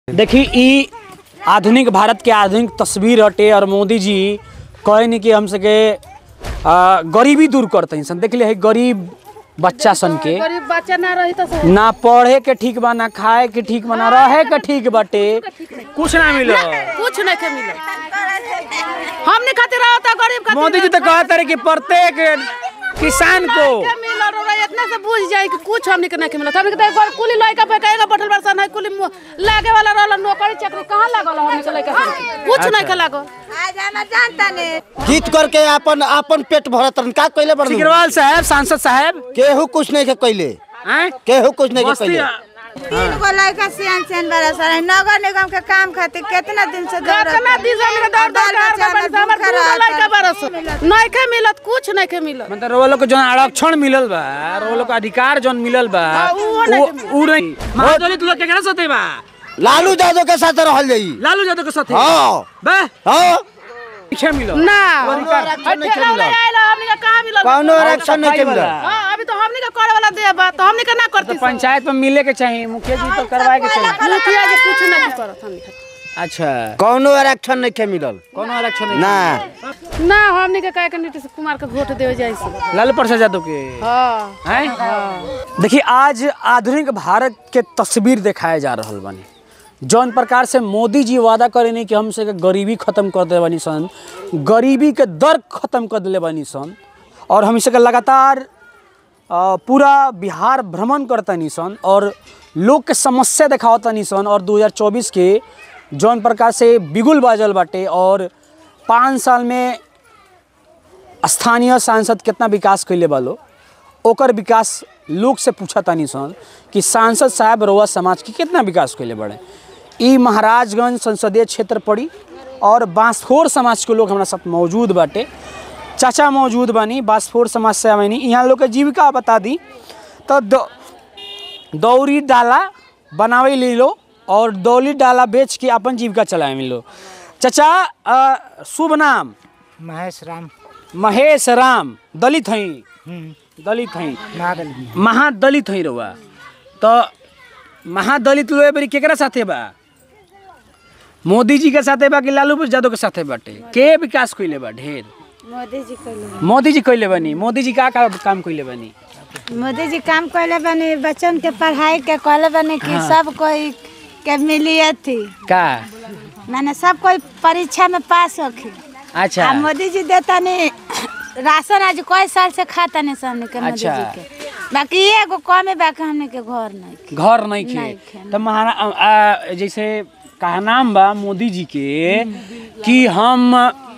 देखी ई आधुनिक भारत के आधुनिक तस्वीर हटे और मोदी जी कहे नहीं कि हम सके आ, गरीबी दूर करते हैं सन देख लिया है गरीब बच्चा सन के गरीब बच्चा ना रही तो सही। ना पढ़े के ठीक बा ना खाए के ठीक बा ना रहे के ठीक बाटे कुछ ना मिलो कुछ नहीं के मिले हमने खातिर रहता गरीब खातिर मोदी जी तो कहते रहे कि प्रत्येक किसान को के मिल रहा इतना से बुझ जाए कि कुछ हमने के नहीं के मिलत हमने के तो एक बार कुली लइका बेटा एगो बैठल बरसन है कुली मु- लागे वाला रहल नौकरी चाकरी कहां लागल हमने के लइका सबके? कुछ नहीं के लागल आज हम जानता नहीं जीत करके अपन अपन पेट भरत रहन का कइले बड़ सिकरवाल साहब सांसद साहब केहू कुछ नहीं के कइले हैं केहू कुछ नहीं के मस्ती कइले तीन गो लड़का सियान सियान बड़ा सारा नगर निगम के काम खातिर कितना दिन से दौड़त कितना दिन से हमने के दौड़ दौड़ बाल के बच्चा हमर हमर हमर भूखा दू लइका रहता। बरस नहीं के मिलत कुछ नहीं के मिलत मतलब वो लोग को जो आरक्षण मिलल बा वो लोग को अधिकार जौन मिलल बा हाँ, उहो नहीं वो- उ नहीं महादलित लोग केकरा साथे बा लालू यादव के साथ रहल जाई लालू यादव के साथे हां बे हां पीछे मिलो ना आरक्षण नहीं के ठेला वाला मिलल। आइला हमने के कहां मिलल कौनो आरक्षण नहीं के मिलल हां अभी तो हमने के करे वाला दे बा तो हमने के ना करती तो पंचायत में मिले के चाहिए मुखिया जी तो करवाए के चाहिए मुखिया जी कुछ नहीं करत हमने के। अच्छा कौनो आरक्षण नहीं के मिलल कोनो आरक्षण नहीं ना ना हमने के कहे के नीतीश कुमार के वोट देवे जाई से लालू प्रसाद यादव के हां हैं देखिए आज आधुनिक भारत के तस्वीर दिखाए जा रहल बानी जौन प्रकार से मोदी जी वादा करे नहीं कि हमसे के गरीबी खत्म कर दे बानी सन गरीबी के दर खत्म कर दिले बानी सन और हम के लगातार अ, पूरा बिहार भ्रमण करतनी सन और लोग के समस्या देखावतनी सन और 2024 के जौन प्रकार से बिगुल बाजल बाटे और पाँच साल में स्थानीय सांसद कितना विकास कैले बालो ओकर विकास लोग से पूछा तानी सन कि सांसद साहब रउआ समाज के कितना विकास कैले बड़े ई महाराजगंज संसदीय क्षेत्र पड़ी और बांसफोर समाज के लोग हमारा साथ मौजूद बाटे चाचा मौजूद बानी बांसफोर समाज से आवेनी यहाँ लोग के जीविका बता दी तो दौ- दौरी डाला बनावे ले लो और दौली डाला बेच के अपन जीविका चलाए लो चाचा अ, शुभ नाम महेश राम महेश राम दलित हई दलित हई नागल महादलित हई रउआ तो महादलित लोग बेरी केकरा साथे बा मोदी जी के साथे बा कि लालू यादव के साथे बाटे के विकास कइले बा ढेर मोदी जी कैले मोदी जी कइले बानी मोदी जी का का काम कइले बानी मोदी जी काम कैले बनी बच्चन के पढ़ाई के कहले बनी कि सब कोई के मिली थी का माने सब कोई परीक्षा में पास होखी अच्छा आ मोदी जी देता नहीं राशन आज कई साल से खाता नहीं हमने के मोदी अच्छा। जी के बाकी एगो कम है बाकी हमने के घर नहीं घर नहीं नहीं खे खे। तो महारा आ, जैसे कहा नाम बा मोदी जी के कि हम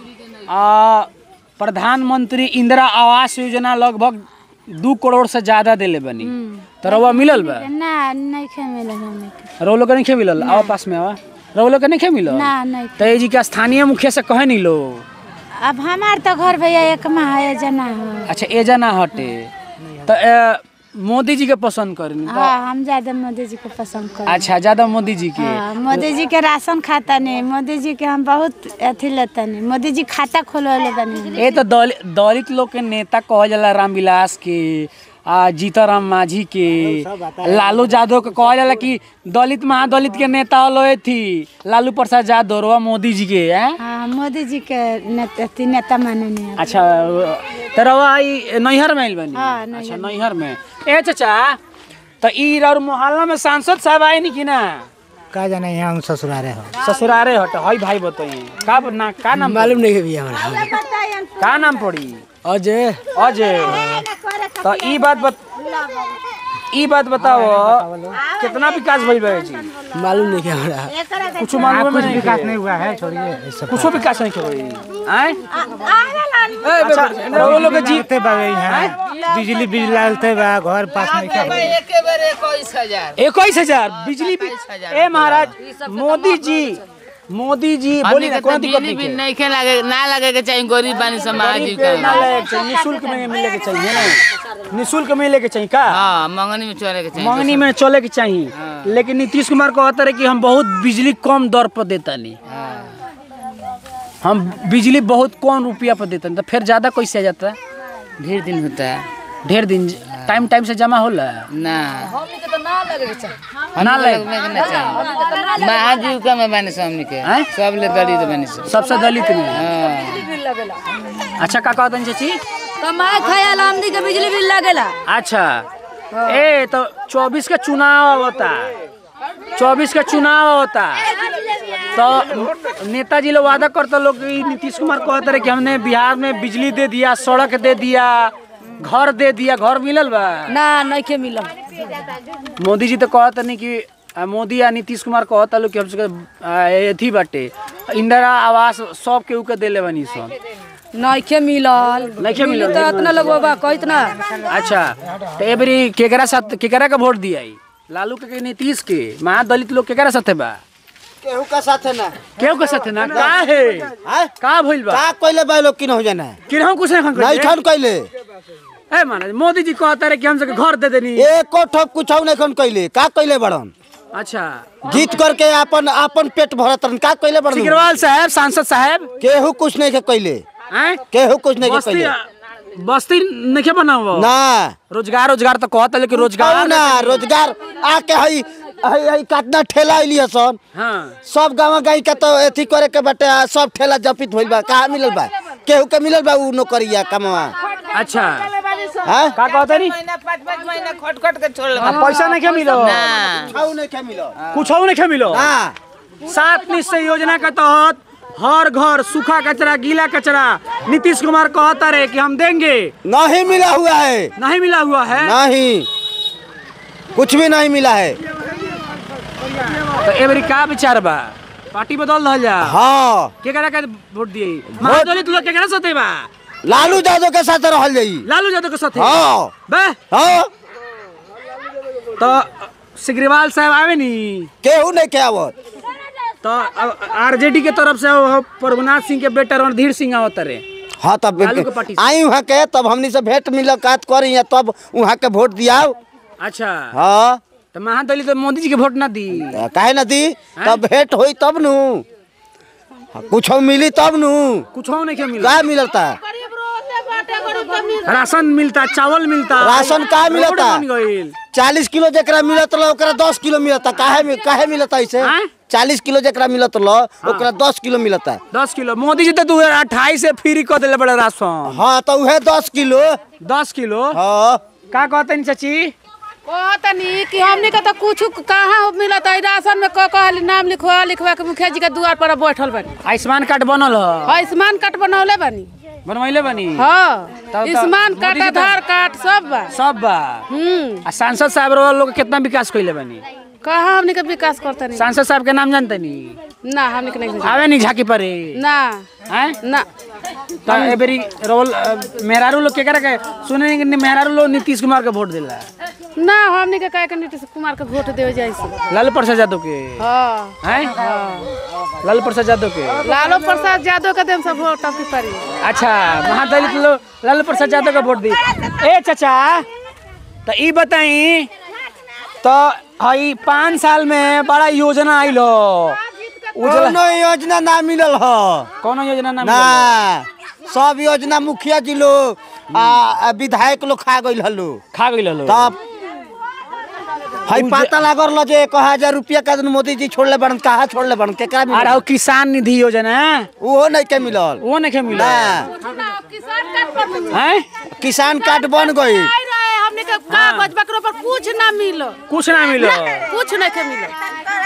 आ, प्रधानमंत्री इंदिरा आवास योजना लगभग दू करोड़ से ज्यादा देले बनी तो रउआ मिलल बा ना नहीं खे मिले हमने के रउआ लोग के नहीं खे मिलल आवा पास में आवा रउआ लोग के नहीं खे मिलल ना नहीं तो ये जी के स्थानीय मुखिया से कहे नहीं लो अब हमार तो घर भैया एक माह है जना है अच्छा एजा ना हटे तो ए, मोदी जी के पसंद करनी तो हाँ हम ज्यादा मोदी जी को पसंद कर अच्छा ज्यादा मोदी जी के हाँ, मोदी जी के राशन खाता नहीं मोदी जी के हम बहुत अथी लेता नहीं मोदी जी खाता खोलवले बनी ए तो दल, दलित लोग के नेता कहल जाला रामविलास के आ जीताराम मांझी के लालू यादव के कहल जाला कि दलित महादलित के नेता हलो थी लालू प्रसाद यादव रवा मोदी जी के हैं हाँ मोदी जी के नेता अथी नेता माने नहीं अच्छा तो रवा ई नैहर में आइल बनी हाँ, नैहर अच्छा नैहर में ए चाचा तो ई और मोहल्ला में सांसद साहब आए नहीं कि ना का जाने यहाँ हम ससुरारे हो ससुरारे हट हई भाई बताइए का ना का नाम मालूम नहीं है भैया हमारा का नाम पड़ी अजय अजय तो ई बात बत ई बात बताओ कितना विकास भइल बा जी मालूम नहीं है हमारा कुछ मालूम कुछ नहीं विकास है नहीं हुआ है छोड़िए ये सब कुछ विकास नहीं होई आए अच्छा रउआ लोग के जी लगते बा यहाँ बिजली बिल लगते बा घर पास नहीं क्या इक्कीस हजार बिजली बिल ए महाराज मोदी जी मोदी जी बोली ना कोई दिक्कत नहीं है नहीं लगे ना लगे के चाहिए गरीब बानी समाज गरीब के ना लगे के चाहिए निःशुल्क में मिले के चाहिए ना निःशुल्क मिले के चाहिए का हाँ मंगनी में चले के चाहिए मंगनी में चले के चाहिए लेकिन नीतीश कुमार कहता रहे कि हम बहुत बिजली कम दर पर देता नहीं हम बिजली बहुत कम रुपया पर देते हैं तो फिर ज़्यादा कैसे आ जाता है ढेर दिन होता है ढेर दिन टाइम टाइम से जमा होला ना ना ले में के ना चाहिए महाजीविका में बानी सब हमनी के हैं? सब ले दलित बानी सब सबसे दलित में हाँ अच्छा का कहतन चाची कमाए खाए आमदी के बिजली बिल लगेला अच्छा ए तो चौबीस का चुनाव होता चौबीस का चुनाव होता तो नेताजी लोग वादा करते लोग कि नीतीश कुमार कहते रहे कि हमने बिहार में बिजली दे दिया सड़क दे दिया घर दे दिया घर मिलल बा ना नइखे मिलल मोदी जी तो कहते नहीं कि आ, मोदी या नीतीश कुमार कहता लोग कि हम सबके आ, एथी बाटे इंदिरा आवास सब केहू के देले बनी सब नइखे मिलल नइखे मिलल। तो इतना लोग बा कहित ना अच्छा तो ए बेरी केकरा साथ केकरा का वोट दिया ई? लालू के कि नीतीश के महादलित लोग केकरा साथे बा केहू का साथ है ना केहू के साथे ना का है हैं? का भइल बा का कइले बा लोग किन हो जाना है किरहु कुछ नहीं नहीं खन खन कइले ए महाराज मोदी जी कहता रहे कि हम सबके घर दे देनी एको ठोप कुछ नहीं खन कइले का कइले बड़न अच्छा जीत करके अपन अपन पेट भरत रहन का कइले बड़न सिकरवाल साहब सांसद साहब केहू कुछ नहीं के कइले हैं केहू कुछ नहीं के बस्ती कइले बस्ती नहीं बना हुआ ना रोजगार रोजगार तो कहता लेकिन कहू रोजगार ना रोजगार आके हई हई हई काटना ठेला अइलिए सन हाँ सब गाँव गाई के तो एथी करे के बाटे आ, सब ठेला जपित होइल बा कहाँ मिलल बा केहू के मिलल बा उ नौकरिया कमवा अच्छा हैं का कहता नहीं महीना पाँच पाँच महीना खट खट के छोड़ आ, पैसा नहीं मिलो ना खाऊ नहीं के मिलो कुछ नहीं मिलो हाँ सात निश्चय योजना के तहत हर घर सूखा कचरा गीला कचरा नीतीश कुमार कहता रहे कि हम देंगे नहीं मिला हुआ है नहीं मिला हुआ है नहीं कुछ भी नहीं मिला है तो एवरी का विचार बा पार्टी बदल रहा जा हाँ केकरा के वोट दिए महादलित लोग केकरा साथे बा लालू यादव के साथ रहल जाई लालू यादव के साथे हाँ बे हाँ तो सिग्रीवाल साहब आवे नी केहू नहीं के आवत तो आरजेडी के तरफ से वो प्रभुनाथ सिंह के बेटा रणधीर सिंह आवत रहे हाँ तब लालू के पार्टी से। आई वहाँ के तब हमनी से भेंट मुलाकात करी तब वहाँ के वोट दियाओ अच्छा हाँ तो महादलित तो मोदी जी के वोट ना दी काहे ना दी तब भेंट होई तब नु कुछ मिली तब नु कुछ नहीं के मिला का मिलता गरीब रोते बाटे गरीब के मिल राशन मिलता चावल मिलता राशन का रोड मिलता? बन गइल। चालीस किलो जकरा मिलत रहा ओकरा दस किलो मिलता काहे में काहे मिलता ऐसे आँय? चालीस किलो जकरा मिलत रहा ओकरा दस किलो मिलता दस किलो मोदी जी तो दो हजार अट्ठाईस से फ्री कर दिले बड़े राशन हाँ तो उहे दस किलो दस किलो हाँ का कहते नहीं चाची कहतनी कि हमनी के तो कुछ कहाँ मिलत है राशन में क कहली नाम लिखवा लिखवा के मुखिया जी के द्वार पर बैठल बानी आयुष्मान कार्ड बनल ह आयुष्मान कार्ड बनौले बानी बनवैले बनी हाँ तब तो आयुष्मान मोदी कार्ड जी तो- आधार कार्ड सब बा सब बा हम्म आ सांसद साहब रो लोग कितना विकास कइले बनी कहाँ हमनी के विकास करता नहीं सांसद साहब के नाम जानते नहीं ना हमनी के नहीं आवे नहीं झाकी परे ना हैं ना तो एबरी रोल अ, मेहरारू लोग के के सुने कि मेहरारू लोग नीतीश कुमार के वोट दिला ना हमनी के कहे के नीतीश कुमार के वोट देवे जाई से लालू प्रसाद यादव के हाँ हैं लालू प्रसाद यादव के लालू प्रसाद यादव के देम सब वोट अब की पड़ी अच्छा महादलित लोग लालू प्रसाद यादव का वोट दी ए चाचा तो ई बताई तो हई पाँच साल में बड़ा योजना आइल हो उजला कोनो योजना ना मिलल ह कौन योजना नाम ना सब योजना मुखिया जी लोग आ आ विधायक लोग खा गइल हलो खा गइल लो तब हई पता लागल ल जे एक हजार रुपया का दिन मोदी जी छोड़ले बड़न कहाँ छोड़ले बड़न केकरा और मिलल हौ किसान निधि योजना वो नहीं के मिलल वो नहीं मिला ना किसान कार्ड पर हैं किसान कार्ड बन गई आई रहे हमने के कागज बकरो पर कुछ ना मिलो कुछ ना मिलो कुछ नहीं के मिलो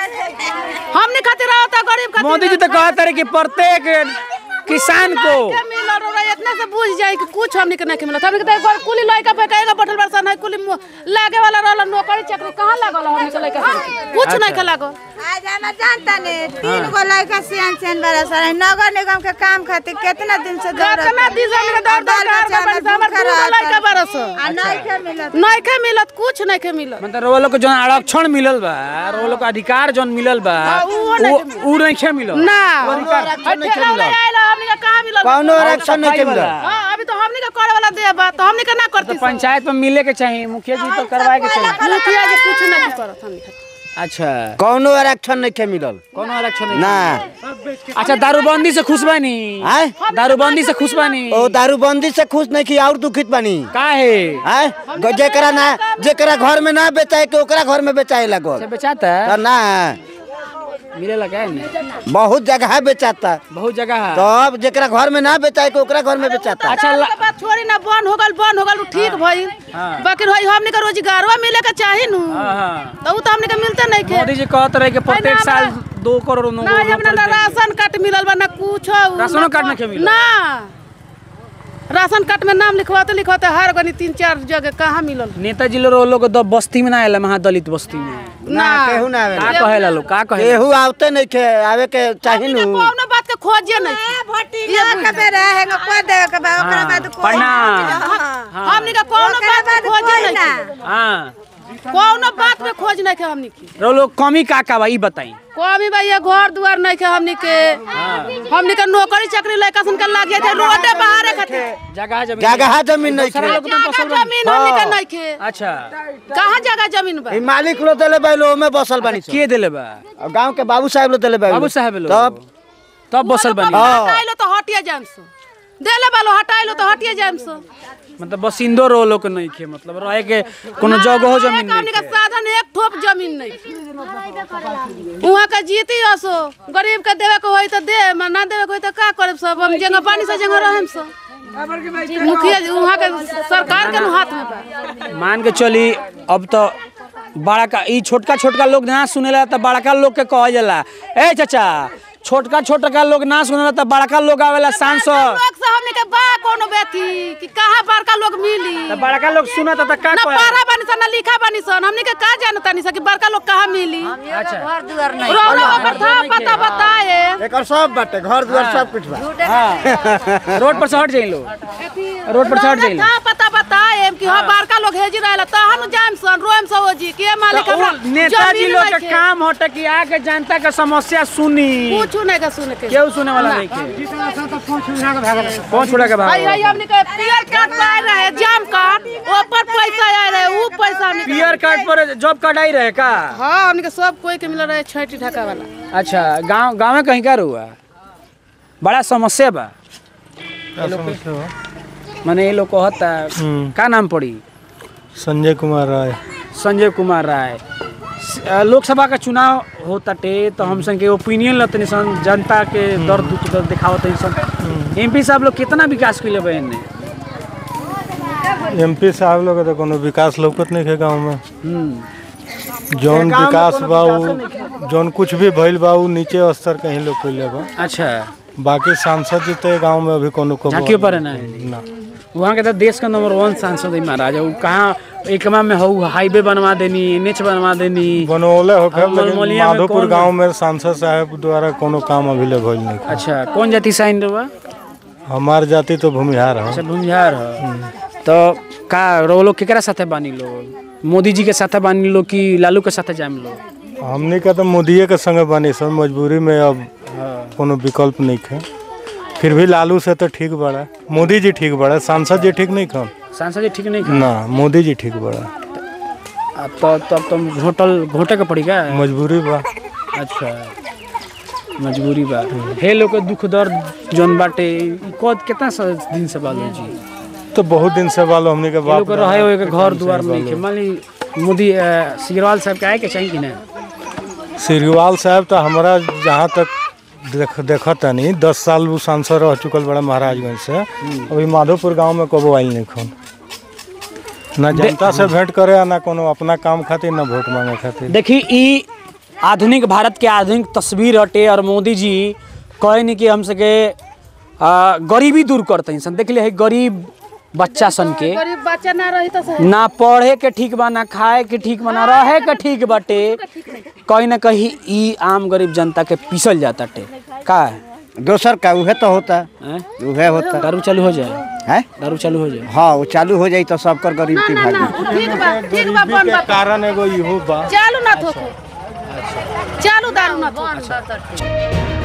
हमने खातिर आवता गरीब खातिर मोदी जी तो कहते रहे कि प्रत्येक किसान को के मिलो रो इतना से बुझ जाए कि कुछ हमने के नहीं के मिलो हमने के तो एक बार कुली लइका पे कहेगा बटल बरसा नहीं कुली मु- लागे वाला रहल नौकरी चाकरी कहाँ लागल हमने के लइका सब? कुछ नहीं के लागल आज हम जानता नहीं तीन गो लड़का सियान सियान बड़ा सारा नगर निगम के काम खातिर कितना दिन से दौड़त कितना दिन से हमने के दौड़ दौड़ के हार के बरस हमर दू गो लइका बरस आ नहीं के मिलत नहीं के मिलत कुछ नहीं के मिलत मतलब रोवा लोग को जौन आरक्षण मिलल बा रोवा लोग को अधिकार जौन मिलल बा हाँ, उहो वो नहीं उ नहीं खे मिलल ना वो अधिकार ठेला वाला आइला हमने के कहाँ मिलल कौनो आरक्षण नहीं के सफाई मिलल वाला। हाँ अभी तो हमने के करे वाला दे बा तो हमने के ना तो करती पंचायत में मिले के चाहिए मुखिया जी तो करवाए के चाहिए मुखिया जी कुछ नहीं करत हमने के अच्छा कौनो आरक्षण नहीं के मिलल कौन आरक्षण नहीं ना अच्छा दारूबंदी से खुश बानी आय दारूबंदी से खुश बानी ओ दारूबंदी से खुश नहीं की और दुखित बानी का है आय ग- जेकरा ना जेकरा घर में ना बेचाए के ओकरा घर में बेचाए लगल अच्छा बेचाता है तो ना मिलेला का है नहीं? बहुत जगह बेचाता बहुत जगह है तो अब जेकरा घर में ना बेचाए के ओकरा घर में बेचाता अच्छा ला- के बात छोड़ी ना बंद हो गल बंद हो गल उ ठीक भइल हाँ। बाकी भाई हमने का रोजगारवा मिले के चाही नु हाँ, हाँ। तो उ तो हमने के मिलते नहीं खे मोदी जी कहत रहे कि प्रत्येक ना, साल ना। दो करोड़ नो- ना हमने ना नौकरी देंगे। राशन कार्ड मिलल बा ना कुछ राशनो कार्ड नहीं मिलल? ना राशन कार्ड में नाम लिखवाते लिखवाते हर गनी तीन चार जगह कहाँ मिलल नेताजी लोग लोग द बस्ती में ना आएला महादलित बस्ती में ना केहू ना का आवेला कहेला लोग का कहेला केहू आवते नहीं के आवे के चाही नु कौनो बात के खोजे नहीं प्रणाम हमनी का कौनो बात के खोजे नहीं हाँ कौनो बात में खोज नहीं के हमनी की रो लोग कमी का का बा ई बताई कमी भाई ये घर दुआर नहीं के हमनी के हमनी के नौकरी चाकरी लड़का सन के लागे थे रोडे बाहर खातिर जगह जमीन जगह जमीन नहीं दूसरा के लोग में बसल जगह बानी। जमीन हमनी के नहीं के अच्छा कहाँ जगह जमीन बा ई मालिक लो देले बैलो में बसल बानी सब। के देले बा और गांव के बाबू साहब लो देले बैलो बाबू साहब लोग तब तब बसल बनी हटाइलो तो हटिए जाम सो देले बालो हटाइलो तो हटिए जाम सो मतलब बसिंदो रो लोग नहीं खे मतलब रहे के कोनो जगह हो जमीन हमनी नहीं के साधन एक ठोप जमीन नहीं वहाँ का जीती असो गरीब के देवे के होई तो दे म ना देवे के होई तो का करब सब हम जगह पानी से जगह रहम सब मुखिया जी वहाँ के सरकार के नु हाथ में बा मान के चली अब तो बड़ा का ई छोटका छोटका लोग ना सुनेला तो बड़का लोग के कहल जाला ए चाचा छोटका छोटका लोग ना सुनेला तो बड़का लोग आवेला सांसद लोग से हमनी के बा कोनो बेथी कि कहाँ बड़का लोग मिली तो बड़का लोग सुनत तो का ना कहे पारा बनी सन ना लिखा बनी सन हमनी के का जानता नहीं सन कि बड़का लोग कहाँ मिली अच्छा घर दुआर नहीं रोलो ओकर था पता बताए एकर सब बाटे घर दुआर सब कुछ बा हाँ रोड पर से हट जाई लोग रोड पर से हट जाई था पता बताए कि हाँ बड़का लोग हेजी रहेला तहन जाम सन रोम सो जी के मालिक हमरा नेताजी जमीन लोग के नइखे। काम होता कि आके जनता के समस्या सुनी कुछ नहीं का सुन के केहू सुने वाला नहीं के कौन छोड़ा के आई भाग आई हमने के पियर कार्ड पाए रहे जाम कार्ड ऊपर पैसा आए रहे ऊ पैसा हमने के- पियर कार्ड पर जॉब कार्ड आई रहे का हाँ हमने के सब कोई के मिल रहे छैटी ढका वाला अच्छा गांव गांव में कहीं का हुआ बड़ा समस्या बा माने ये लोग कहता का नाम पड़ी संजय कुमार राय संजय कुमार राय स- अ, लोकसभा का चुनाव होता टे तो हम सन के ओपिनियन लतनी सन जनता के दर्द दुख दर्द दिखावत सन एमपी साहब लोग कितना विकास कैले बा एने एमपी साहब लोग के तो कोनो विकास लौकत नहीं है गांव में हम्म, जौन विकास बा उ जौन कुछ भी भइल बा उ नीचे स्तर कहीं लोग कइले बा अच्छा बाकी सांसद जी तो गांव में अभी कोनो को झांकियो पर है ना ना वहाँ के तो देश का नंबर वन सांसद है महाराज वो कहाँ एकमा में हो हाईवे बनवा देनी एनएच बनवा देनी बनौले होके अब लेकिन मलमलिया में माधोपुर कौन- गांव में सांसद साहब द्वारा कोनो काम अभी ले भइल नहीं अच्छा कौन जाति साइन रहा हमार जाति तो भूमिहार है अच्छा भूमिहार है तो का रो लोग केकरा साथे बानी लोग मोदी जी के साथे बानी लोग कि लालू के साथे जाम लोग हमनी का तो मोदिये के संगे बनी सब मजबूरी में अब कोनो विकल्प नहीं है फिर भी लालू से तो ठीक बड़ा मोदी जी ठीक बड़ा सांसद जी ठीक नहीं खन सांसद जी ठीक नहीं खा ना मोदी जी ठीक बड़ा अब तो तब तो घोटल घोटे के पड़ी का मजबूरी बा अच्छा मजबूरी बा हे लोग के दुख दर्द जौन बाटे ई कद कितना सा दिन से बालू जी तो बहुत दिन से वालो हमनी के ये बाप लोग के रहे हुए के घर दुआर में के मान ली मोदी अ, सिग्रवाल साहब के आए के चाहिए कि ना सिरवाल साहब तो हमारा जहाँ तक देख देखत नहीं दस साल वो सांसद रह चुकल बड़ा महाराजगंज से अभी माधोपुर गांव में कबो आयल नहीं खन ना जनता से भेंट करे आ ना कोनो अपना काम खातिर ना वोट मांगे खातिर देखी ई आधुनिक भारत के आधुनिक तस्वीर हटे और मोदी जी कहे नहीं कि हम सके आ, गरीबी दूर करते हैं सन देख ले है गरीब बच्चा सन के गरीब बच्चा ना रही तो सही ना पढ़े के ठीक बा ना खाए के ठीक बा ना रहे के ठीक बाटे कहीं ना कहीं ई आम गरीब जनता के पीसल जाता टे का है दोसर का उहे तो होता हैं? उहे होता दारू चालू हो जाए है दारू चालू हो जाए हाँ वो चालू हो जाई तो सबकर गरीब की ना ना भागी ठीक बा ठीक बा बन बा कारण एगो इहो बा चालू ना थोको चालू दारू ना थोको